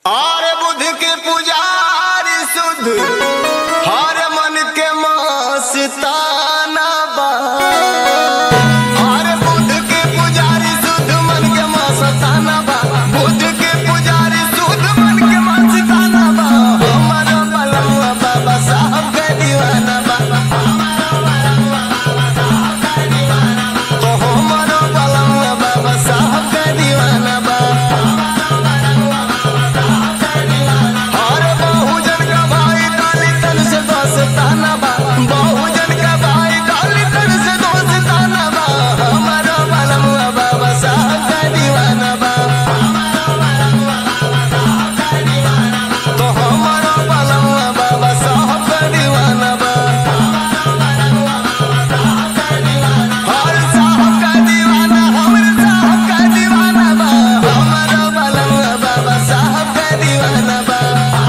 और बुध के पुजारी शुद्ध हर मन के मस्ताना बा हर बुध के पुजारी शुद्ध मन के मस्ताना बा बुध के पुजारी शुद्ध मन के मस्ताना बा हमर बलवा बाबा साहब के दीवाना बा तो हमर बलवा बाबा साहब के दीवाना बा हर बहुजन का भाई डाली तन से दोस्ताना बा बहुजन का भाई डाली तन से दोस्ताना बा हमारा बलमुआ बाबा साहब का दीवाना बा तो हमारा बलमुआ बाबा साहब का दीवाना बा हर साहब का दीवाना हमरे साहब का दीवाना बा हमारा बलमुआ बाबा साहब का दीवाना बा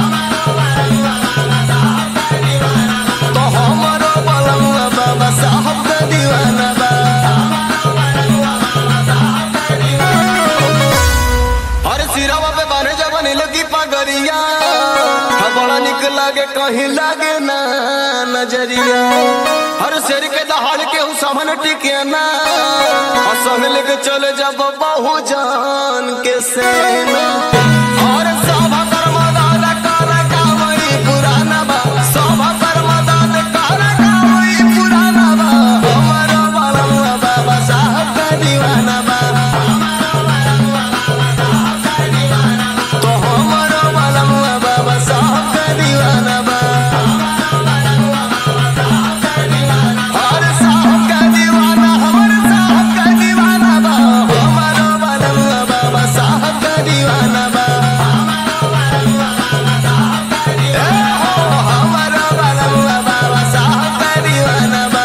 तो हमारो बलमुआ बाबा साहब का दीवाना बा हर सिरावा पे बाने जबन लगी पगरिया हा बड़ा निक लागे कहीं लागे ना नजरिया हर शेर के दहाड़ के हूँ सामन टिके ना हसन लेके चले जब बहु जान के सेना और सभा कर्मा दादा कारा कावई पुराना बा सभा कर्मा दादा कारा कावई पुराना बा हमारा बलमुआ बाबा साहब का दीवाना बा तो हमारा बलमुआ बाबा साहब का दीवाना बा हर साहब का दीवाना हमारे साहब का दीवाना बा हमारा बलमुआ बाबा साहब का दीवाना बा ए हो हमारा बलमुआ बाबा साहब का दीवाना बा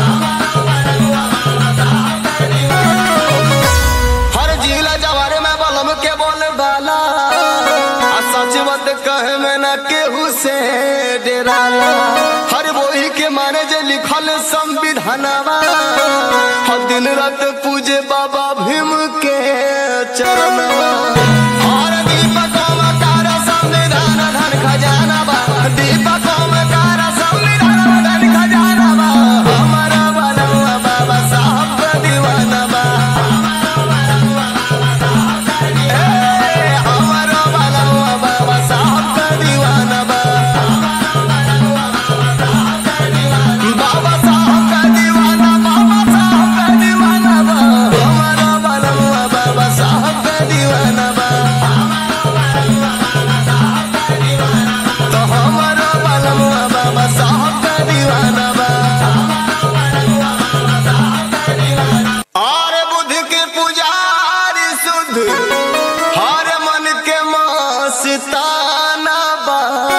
हर जिला जवारे में बलम के बोल डाला आ सच बात कहे में न केहू से डेराला हर वही के माने जे लिखल संविधानवा हर दिन रात पूजे बाबा भीम के चरणवा हर दीपकों में तारा संविधान धन खजाना बा दीपकों में तारा संविधान धन खजाना बा हमारा बनवा बाबा साहब का दीवाना बा ए, हमारा बनवा बाबा साहब का दीवाना बा बाबा साहब का दीवाना बाबा साहब का दीवाना बा हमारा बनवा बाबा साहब का दीवाना बा तो हमारा बनवा बाबा साहब का दीवाना बा और बुध के पुजारी शुद्ध हर मन के मस्ताना बा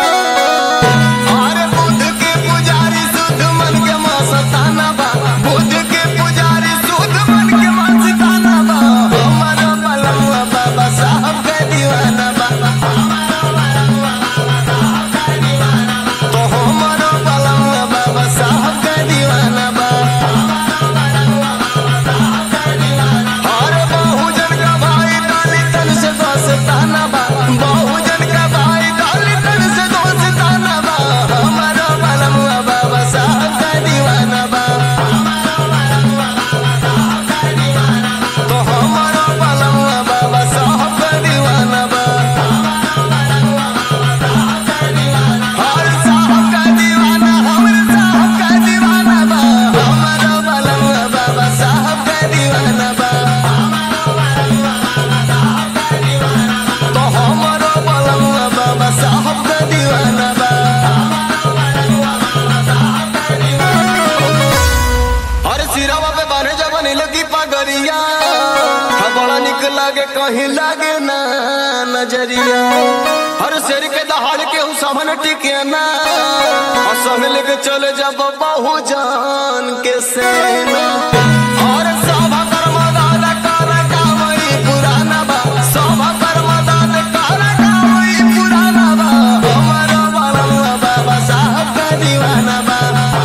और बुध के पुजारी शुद्ध मन के मस्ताना बा बुध के पुजारी शुद्ध मन के मस्ताना बा हमारा बलमुआ बाबा साहब का दीवाना बा तो हमारा बलमुआ बाबा साहब का दीवाना बा हर बहुजन का भाई डाली तन से दोस्ताना बा बहुजन का भाई डाली तन से दोस्ताना बा हमारा बलमुआ बाबा साहब का दीवाना बा तो हमारा बलमुआ बाबा साहब का दीवाना बा हर साहब का दीवाना हमरे साहब का दीवाना बा हमारा बलमुआ बाबा साहब का दीवाना बा तो हमारा बलमुआ बाबा साहब का दीवाना बा हर सिरावा पे बाने जबन लगी पगरिया हा बड़ा निक लागे कहीं लागे ना नजरिया हर शेर के दहाड़ के हूँ सामन टिके ना हसन लेके चले जब बहु जान के सेना और सभा कर्मा दादा कारा कावई पुराना बा सभा कर्मा दादा कारा कावई पुराना बा हमारा बलमुआ बाबा साहब का दीवाना बा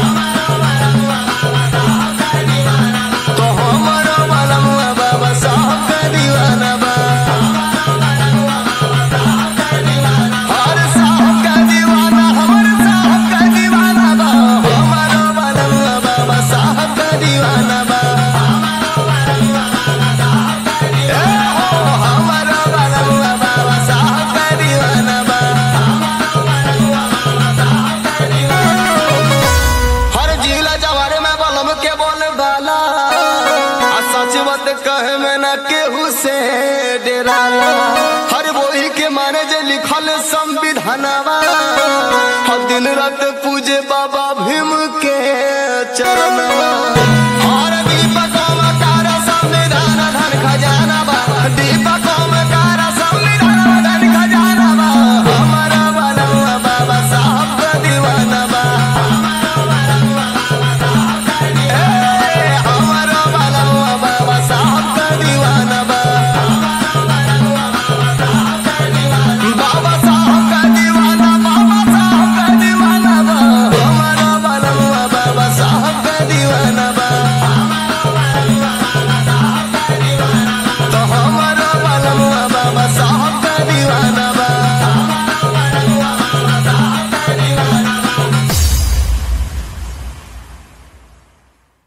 तो हमारा बलमुआ बाबा साहब का दीवाना बा माने जे लिखल संविधानवा हर दिन रात पूजे बाबा भीम के चरण